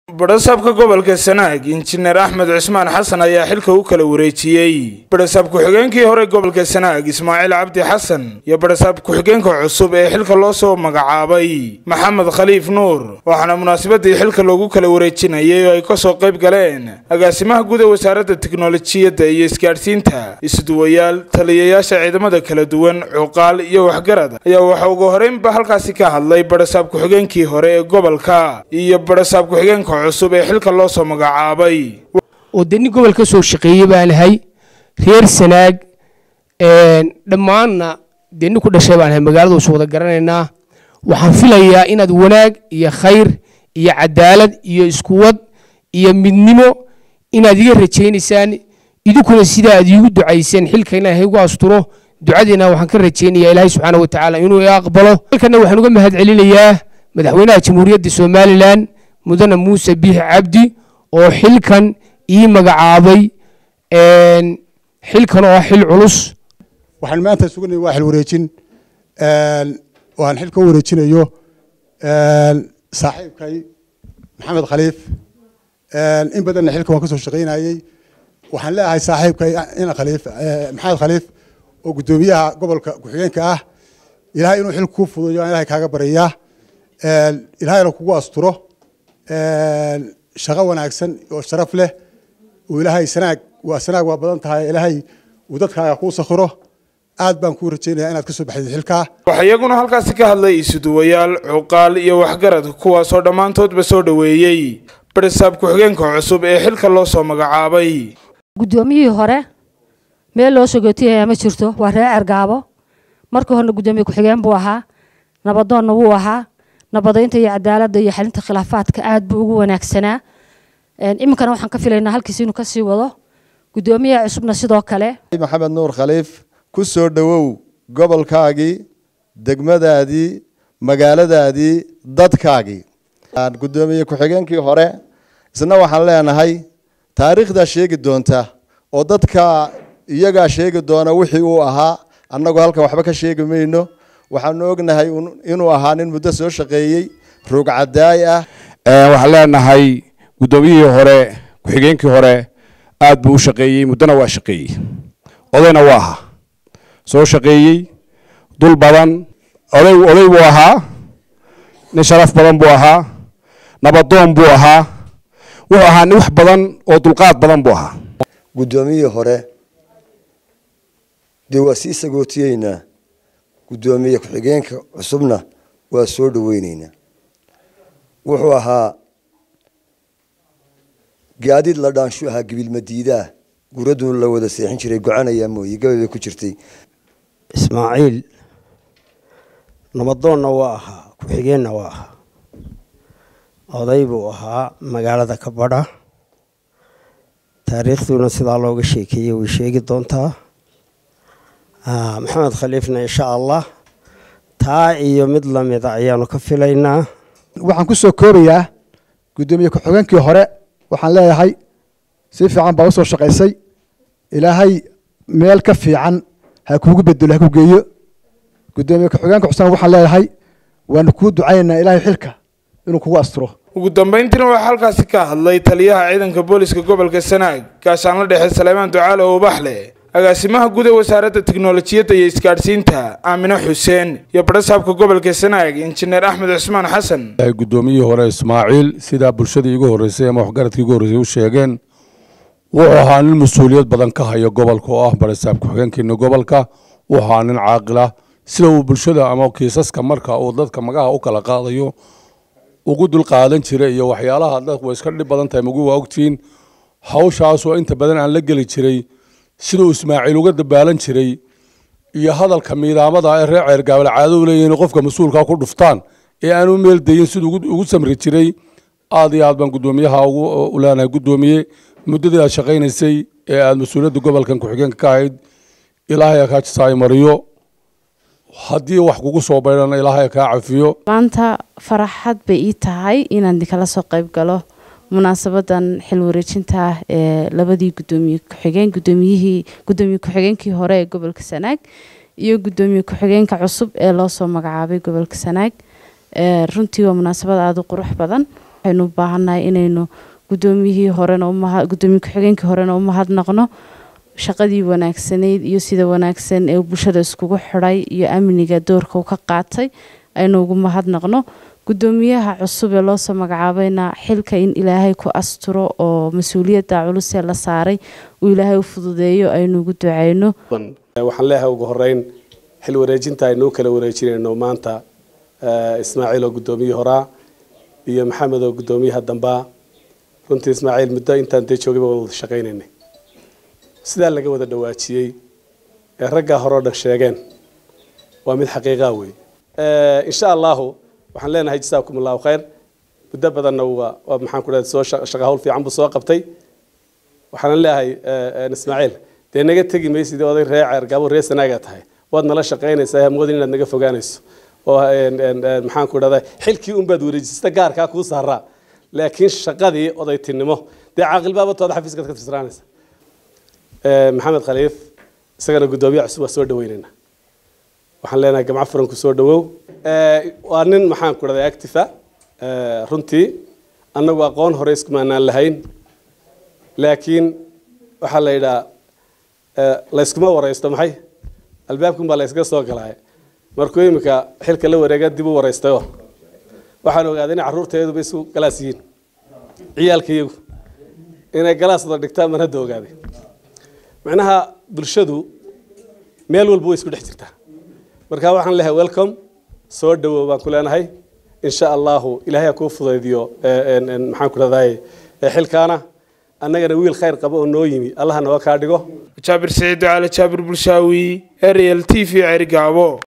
badhasaabka gobolka sanaag injineer axmed cismaan xasan ayaa xilka u kala wareejiyey badhasaab ku-xigeenkii hore gobolka sanaag ismaaciil cabdi xasan iyo badhasaab ku-xigeenka cusub ee xilka loo soo magacaabay maxamed khaliif nuur waxaana munaasabadii xilka loogu kala wareejinayay oo ay kasoo qayb galeen agaasimaha guud ee wasaaradda tiknolojiyadda iyo isgaadhsiinta isduwayaal taliyayaasha ciidamada kala duwan cuqaal iyo waxgarad ayaa waxa ugu horeynba halkaasi ka hadlay badhasaab ku-xigeenkii hore ee gobolka iyo badhasaab ku-xigeenka cusub ee xilka loo soo magacaabay oo dee nin gobol ka soo shaqeeyey baan ahay reer sanaag dhammaanna dee nin ku dhashay baan ahay magaalada usu wada garanaynaa waxaan filayaa inaad wanaag iyo khayr iyo cadaalad iyo iskuwad iyo midnimo inaad iga rajaynaysaan idinkuna sidaa aad iigu ducayseen xilka ilaahay igu asturo ducadiina waxaan ka rajaynayaa ilaahay subxaana wa tacaala inuu i aqbalo halkana waxaan uga mahad celinayaa madaxweynaha jamhuuriyadda somalilan mudane muuse biix cabdi oo xilkan ii magacaabay xilkan oo ah xil culus waxaan maanta suganay waa xil wareejin waan xilka u wareejinayo saaxiibkay maxamed khaliif in badanna xilka waan ka soo shaqaynayey waxaan leeyahay saaxiibkay ina khaliif maxamed khaliif oo guddoomiyaha gobolka ku-xigeenka ah ilaahay inuu xilka kuu fuduyo aan ilahay kaaga baryayaa ilaahayna kugu asturo shaqo wanaagsan oo sharaf leh uu ilaahay sanaag waa sanaag waa badan tahay ilaahay uu dadkaaga kuu sakhiro aad baan kuu rajaynaya inaad ka soo baxdid xilkaa waxaa iyaguna halkaasi ka hadlay isuduwayaal cuqaal iyo waxgarad kuwaasoo dhammaantoodba soo dhoweeyey badhasaab ku-xigeenka cusub ee xilka loo soo magacaabay guddoomiyihii hore meel loo sogootiyaya ma jirto waa reer cergaabo markii horena guddoomiye ku-xigeen buu ahaa nabadoonna wuu ahaa nabadaynta iyo cadaaladda iyo xalinta khilaafaadka aad buu ugu wanaagsanaa iminkana waxaan ka filaynaa halkiis inuu kasii wado guddoomiyaha cusubna sidoo kale maxamed nuur khaliif ku soo dhowow gobolkaagii degmadaadii magaaladaadii dadkaagii guddoomiye ku-xigeenkii hore isna waxaan leenahay taariikhdaa sheegi doonta oo dadka iyagaa sheegi doona wixii uu ahaa annagoo halkan waxba ka sheegi mayno waxaanu ognahay inuu ahaa nin muddo soo shaqeeyey roog cadaay ah waxaan leenahay guddoomiyihii hore ku-xigeenkii hore aad buu u shaqeeyey muddona waa shaqeeyey odayna waa ahaa soo shaqeeyey dul badan oday oday buu ahaa nin sharaf badan buu ahaa nabadoon buu ahaa wuxuu ahaa nin wax badan oo dulqaad badan buu ahaa guddoomiyihii hore dee waa sii sagootiyeynaa guddoomiye ku-xigeenka cusubna waa soo dhoweyneynaa wuxuu ahaa gaadiid la dhaanshu ahaa gibilmadiidaa guraduu la wada seexin jiray gocanayaa mooye gabay bay ku jirtay ismaaciil nabadoonna waa ahaa ku-xigeenna waa ahaa oday buu ahaa magaalada ka badha taariikhduuna sidaa looga sheekeeyey way sheegi doontaa maxamed khaliifna insha allah taa iyo mid lamida ayaanu ka filaynaa waxaan ku soo koobayaa guddoomiye ku-xigeenkii hore waxaan leeyahay si fiican baa usoo shaqaysay ilaahay meel ka fiican ha kuugu bedelo ha ku geeyo guddoomiye ku-xigeenka cusubna waxaan leeyahay waanu kuu ducaynaynaa ilaahay xilka inuu kugu asturo ugu dambayntiina waxaa halkaasi ka hadlay taliyaha ciidanka booliska gobolka sanaag gaashaanla dhexe saleymaan ducaale ubaxle agaasimaha guud ee wasaaradda tiknolojiyadda iyo isgaadhsiinta aamine xuseen iyo badhasaabka gobolka sanaag injineer axmed cismaan xasan guddoomiyihii hore ismaaciil sidaa bulshadii igu horreysay ama waxgaradkii igu horreysay u sheegeen wuxuu ahaa nin mas-uuliyad badan ka haya gobolka oo ah badhasaab ku-xigeenkeena gobolka wuxuu ahaa nin caaqila sida uu bulshada ama kiisaska marka uu dadka magaha u kala qaadayo ugu dul qaadan jiray iyo waxyaalaha dadku way iska dhib badan tahay magu waa ogtihiin hawshaasoo inta badan aan la geli jiray siduu ismaaciil uga dabaalan jiray iyo hadalka miidaamada ee reer ceergaabal caado u leeyihin qofka mas-uulka ku dhuftaan ee aan u meel dayin siduu ugu samri jiray aad iyo aad baan guddoomiyaha u leenahay guddoomiye muddadii aad shaqaynaysay ee aad mas-uuliyadda gobolkan ku-xigeenka ka ahayd ilaahay kaa jisaay mariyo haddii wax kugu soo baydhana ilaahay kaa cafiyo maanta faraxad bay ii tahay inaan kala soo qayb galo munaasabadan xil wareejinta ah ee labadii gudoomiye ku-xigeen gudoomiyihii gudoomiye ku-xigeenkii hore ee gobolka sanaag iyo gudoomiye ku-xigeenka cusub ee loo soo magacaabay gobolka sanaag runtii waa munaasabad aada u qurux badan waxaynu u baahannahay inaynu guddoomiyihii horena gudoomiye ku-xigeenkii horena u mahadnaqno shaqadii wanaagsanayd iyo sida wanaagsan ee bulshada iskugu xidhay iyo amniga doorka uu ka qaatay aynu ugu mahadnaqno guddoomiyaha cusub ee loosoo magacaabayna xilka in ilaahay ku asturo oo mas-uuliyadda culusee la saaray uu ilaahay u fududeeyo aynu ugu ducayno waxaan leeyahay ugu horeyn xil wareejinta aynu u kala wareejinayno maanta ismaaciil oo guddoomiyihii horaa iyo maxamed oo guddoomiyaha dambaa runtii ismaaciil muddo intaan dee joogayba waan wada shaqaynaynay sidaa laga wada dhawaajiyey ee raggaa hore o dhan sheegeen waa mid xaqiiqaa wey insha allahu waxaan leenahay jasaakum allahu khayr muddo badanna waa waa maxaan ku dhahay soo shaqa hawl fiican buu soo qabtay waxaan leeyahay ismaaciil dee naga tegi maysid oday ree ceergaabo ree sanaagaa tahay waad nala shaqaynaysaa hamoodin inaad naga fogaanayso oo maxaan ku dhahday xilkii unbaad wareejisata gaarkaa kuu saaraa laakiin shaqadii odaytinimo dee caaqilbaabatooda xafiiskaad ka tirsanaanaysa maxamed khaliif isagana guddoomiyaha cusub waa soo dhaweynayna waxaan leenahay gamco furan ku soo dhawow waa nin maxaan ku dhahday actifa runtii annagu aqoon hore iskumaanaan lahayn laakiin waxaa la yidhaa layskuma waraysto maxay albaabkun baa layskaga soo galay markuu iminka xilka la wareega dib u waraystayo waxaan ogaaday in carruurteeduba isu galaas yihiin ciyaalka iyagu inay galaas wada dhigtaan baan hadda ogaaday macnaha bulshadu meel walba way isku dhex jirtaa marka waxaan leeyahay welcome soo dhawow baan ku leenahay insha allahu ilaahay ha kuu fudaydiyo maxaan ku dhahday xilkaana annagana wiil khayr qaba oo noo yimi allaha nooga kaa dhigo jaabir saciid cali jaabir bulshaawi ariel t v cergaabo